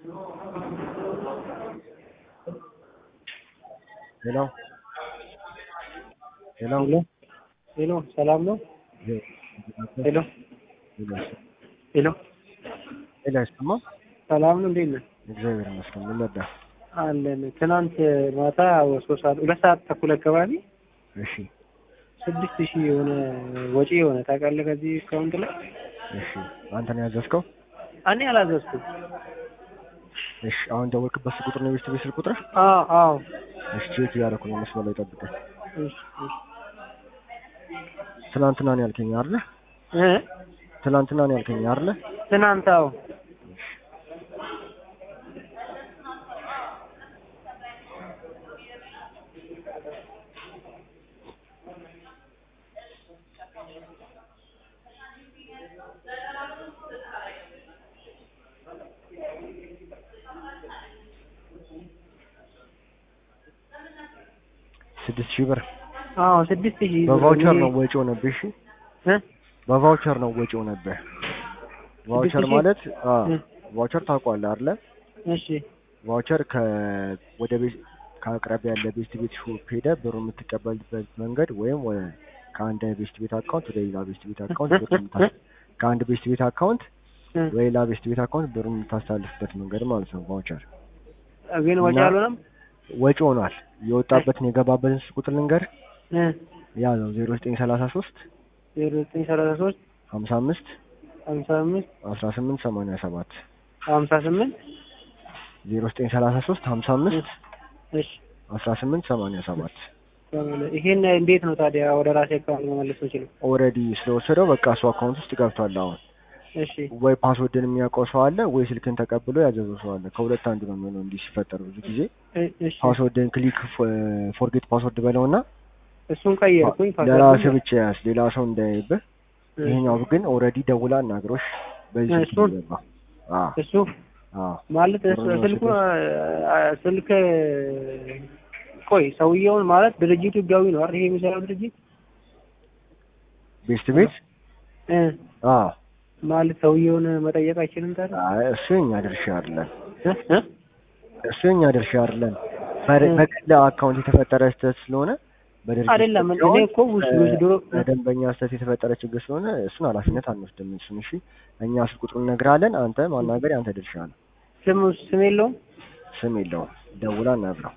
ሄሎ ሄሎ ሄሎ ሄሎ ሰላም ነው? ሄሎ ሄሎ ሄሎ አይሰማም? ሰላም ነው? እንዴት ነህ? እግዚአብሔር ይመስገን። ምን ነበር? አለን። ትናንት ማታ ሶስት ሰዓት ሁለት ሰዓት ተኩል አካባቢ እሺ ስድስት ሺህ የሆነ ወጪ የሆነ ታውቃለህ? ከዚህ አካውንት ላይ እሺ፣ አንተ ነው ያዘዝከው? እኔ አላዘዝኩም። እሺ፣ አሁን ደወልክበት ስልክ ቁጥር ነው የቤት ቤት ስልክ ቁጥር? አዎ አዎ። እሺ፣ ቼክ እያደረኩ ነው። መስመር ላይ ጠብቀኝ። እሺ እሺ ትናንትና ነው ያልከኝ አይደለ? እ ትናንትና ነው ያልከኝ አይደለ? ትናንት አዎ። ስድስት ሺህ ብር አዎ ስድስት ሺህ ብር በቫውቸር እኔ- ነው ወጪ ሆነብህ። እሺ እ በቫውቸር ነው ወጪ ሆነብህ። ቫውቸር ሺህ? ማለት አዎ እ ቫውቸር ታውቀዋለህ አይደለ? እሺ ቫውቸር ከ ወደ ቤት ከአቅራቢያ ያለ ቤስት ቤት ሾፕ ሄደህ ብሩ የምትቀበልበት መንገድ ወይም ወ- ከአንድ ቤስት ቤት አካውንት ወደ ሌላ ቤስት ቤት አካውንት ብር የምታስ- ከአንድ ቤስት ቤት አካውንት እ ወደ ሌላ ቤስት ቤት አካውንት ብሩ የምታስተላልፍበት መንገድ ማለት ነው ቫውቸር። ግን ወጪ እና- አልሆነም። ወጪ ሆኗል። የወጣበትን የገባበትን ስልክ ቁጥር ልንገር እ ያ ነው ዜሮ ዘጠኝ ሰላሳ ሶስት ዜሮ ዘጠኝ ሰላሳ ሶስት ሀምሳ አምስት ሀምሳ አምስት አስራ ስምንት ሰማንያ ሰባት ሀምሳ ስምንት ዜሮ ዘጠኝ ሰላሳ ሶስት ሀምሳ አምስት እሺ አስራ ስምንት ሰማንያ ሰባት ይሄን እንዴት ነው ታዲያ ወደ ራሴ አካውንት መመለስ የምችለው? ኦልሬዲ ስለወሰደው በቃ እሱ አካውንት ውስጥ ገብቷል። አሁን እሺ ወይ ፓስወርድን የሚያውቀው ሰው አለ ወይ ስልክን ተቀብሎ ያዘዘው ሰው አለ። ከሁለት አንዱ ነው የሚሆነው። እንዲህ ሲፈጠር ብዙ ጊዜ እ- እሺ ፓስወርድን ክሊክ ፎርጌት ፓስወርድ በለውና እሱን ቀየርኩኝ። ለራስህ ብቻ ያዝ፣ ሌላ ሰው እንዳያይብህ። እ- ይሄኛው ግን ኦልሬዲ ደውላ አናግሮሽ በዚህ ስልክ እሱን? ይገባ። አዎ እሱ አዎ ማለት እሱ ብሩን ስልኩ ወስዶ- አ- ስልክ ቆይ ሰውየውን ማለት ድርጅቱ ህጋዊ ነው አይደል? ይሄ የሚሰራው ድርጅት ቤስት ቤት እ አዎ ማለት ሰውየውን መጠየቅ አይችልም ታዲያ? አይ እሱ የኛ ድርሻ አይደለም። እ? እ? እሱ የኛ ድርሻ አይደለም። በ- እ። በግል አካውንት የተፈጠረ ስህተት ስለሆነ በድርጅት አይደለም እኔ ሳይሆን እኮ ውስጥ ውስጥ ድሮ በደንበኛ ስህተት የተፈጠረ ችግር ስለሆነ እሱን ኃላፊነት አንወስድም። እሱን እሺ፣ እኛ ስልክ ቁጥሩን እነግርሃለን። አንተ ማናገር የአንተ ድርሻ ነው። ስም ስም የለውም። ስም የለውም። ደውላ እናግረው።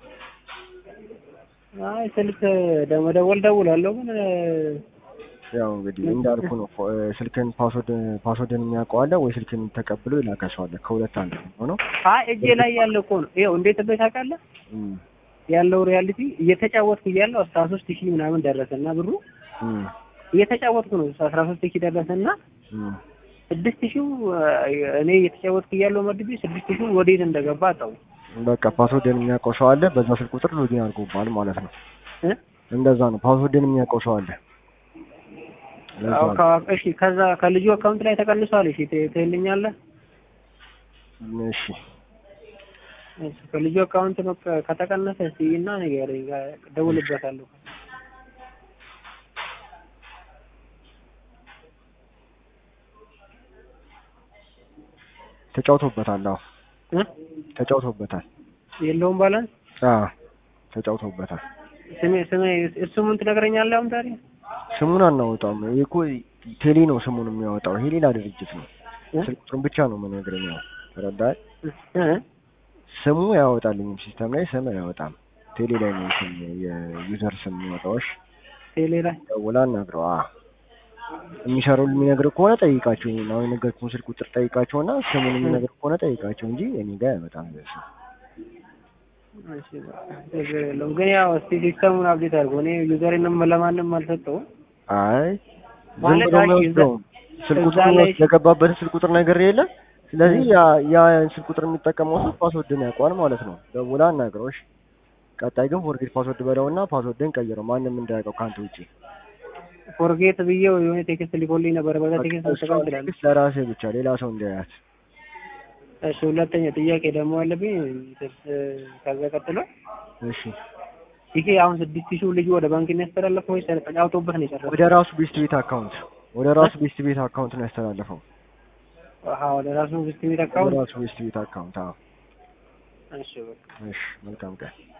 አይ ስልክ ደመደወል ደውላለሁ ግን እ፣ ያው እንግዲህ እንዳልኩ ነው። ፎ- እ፣ ስልክን ፓስወርድ ፓስወርድን የሚያውቀው አለ ወይ ስልክን ተቀብሎ የላከ ሰው አለ። ከሁለት አንዱ ነው ሆነው አይ እጄ ላይ ያለ እኮ ነው። ይኸው እንዴት ቤት ታውቃለህ? ያለው ሪያሊቲ እየተጫወትኩ እያለሁ አስራ ሶስት ሺህ ምናምን ደረሰና ብሩ እየተጫወትኩ ነው አስራ ሶስት ሺህ ደረሰና ስድስት ሺው እኔ እየተጫወትኩ እያለሁ መድቤ ስድስት ሺው ወዴት እንደገባ አጣው። በቃ ፓስወርድን የሚያውቀው ሰው አለ። በዛ ስልክ ቁጥር ሎጊን አድርጎባል ማለት ነው። እ? እንደዛ ነው። ፓስወርድን የሚያውቀው ሰው አለ። ለዛ አዎ፣ ነው። ከ- እሺ ከዛ ከልጁ አካውንት ላይ ተቀንሷል። እሺ ት- ትልኛለህ? እሺ እሺ ከልጁ አካውንት በቃ ከተቀነሰ እስቲ እና ንገረኝ፣ እደውልበታለሁ። ተጫውቶበታል። አዎ እ? ተጫውቶበታል። የለውም ባላንስ አዎ ተጫውቶበታል። ስሜ ስሜ እሱ ምን ትነግረኛለህ አሁን ታዲያ? ስሙን አናወጣም። ይሄ እኮ ቴሌ ነው ስሙን የሚያወጣው። ይሄ ሌላ ድርጅት ነው። እ? ስልክ ቁጥሩን ብቻ ነው የምነግርህ። ያው ተረዳኸኝ? እ? ስሙ አያወጣልኝም። ሲስተም ላይ ስም አያወጣም። ቴሌ ላይ ነው ስም የዩዘር ስም የሚወጣው። እሺ ቴሌ ላይ ደውላ አናግረው። አዎ የሚሰራው የሚነግርህ ከሆነ ጠይቃቸው። ይሄን አሁን የነገርኩህን ስልክ ቁጥር ጠይቃቸውና ስሙን የሚነግርህ ከሆነ ጠይቃቸው እንጂ እኔ ጋር አይመጣም። ስም እሺ በቃ ችግር የለውም። ግን ያው እስቲ ሲስተሙን አብዴት አድርጎ እኔ ዩዘሬንም ለማንም አልሰጠውም። አይ ዝም ማለት ብሎ አይ የሚወስደው ስልክ እዛ ቁጥሩን ላይ- ወስድ የገባበትን ስልክ ቁጥር ነገር የለ። ስለዚህ ያ ያ ስልክ ቁጥር የሚጠቀመው ሰው ፓስወርድን ያውቀዋል ማለት ነው። ደውላ አናግረው። እሺ ቀጣይ ግን ፎርጌት ፓስወርድ በለውና ፓስወርድን ቀይረው፣ ማንም እንዳያውቀው ከአንተ ውጪ። ፎርጌት ብዬው የሆነ ቴክስት ሊኮልኝ ነበር። በዛ ቴክስት እሷ መጠቀም ትችላለህ። ቴክስት ለራስህ ብቻ ሌላ ሰው እንዳያት። እሺ ሁለተኛ ጥያቄ ደግሞ አለብኝ። ከዛ ቀጥሎ እሺ ይሄ አሁን ስድስት ሺህ ልጁ ወደ ባንክ የሚያስተላልፈው ወይስ ተጫውቶበት ነው የጨረሰው? ወደ ራሱ ቤስት ቤት አካውንት ወደ ራሱ ቤስት ቤት አካውንት ነው ያስተላለፈው። አሃ ወደ ራሱ ቤስት ቤት ወደ አካውንት ራሱ ቤስት ቤት አካውንት። አዎ እሺ በቃ እሺ መልካም ቀን